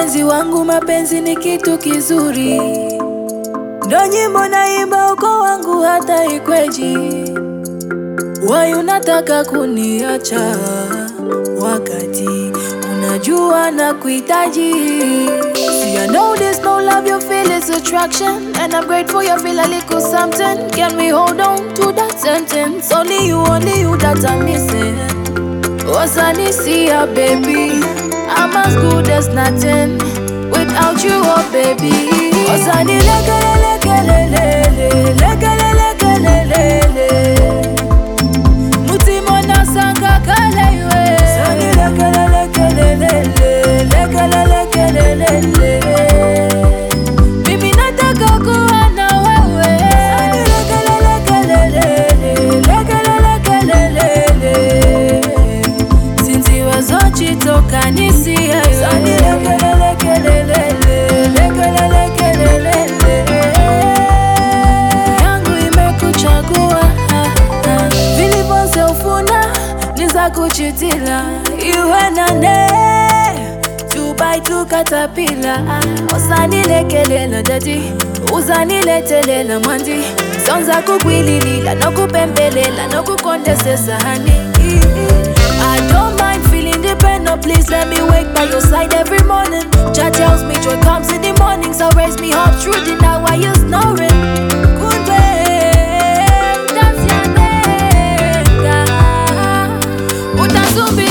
Mpenzi wangu, mapenzi ni kitu kizuri, ndo nyimbo naimba uko wangu hata ikweji. Wai unataka kuniacha wakati unajua na kuhitaji. See, I know there's no love you feel is attraction And I'm grateful you feel a little something Can we hold on to that sentence? Only you, only you that I'm missing Wasanisia baby I'm as good as nothing Without you oh baby Wasani lekelele kelelele Lekelele kelelele Mutima nasanga kale iwe Sani lekelele kelelele Lekelele kelelele Mimi nataka kuwa na wewe Sani lekelele kelelele Lekelele kelelele Sinzi wazochitoka nisiye Sani lekelele kelelele Lekelele kelelele yangu imekuchagua vilivyoze ufuna niza kuchitila iwe nane tubai tukatapila osanilekelela dadi uzaniletelela mwandi sonza kukwililila nokupembelela nokukondesesahani I don't mind feeling dependent, please let me wake by your side every morning. Jah tells me joy comes in the morning, so raise me up through the night while you're snoring. Kumbe, utasianenga, utasubiri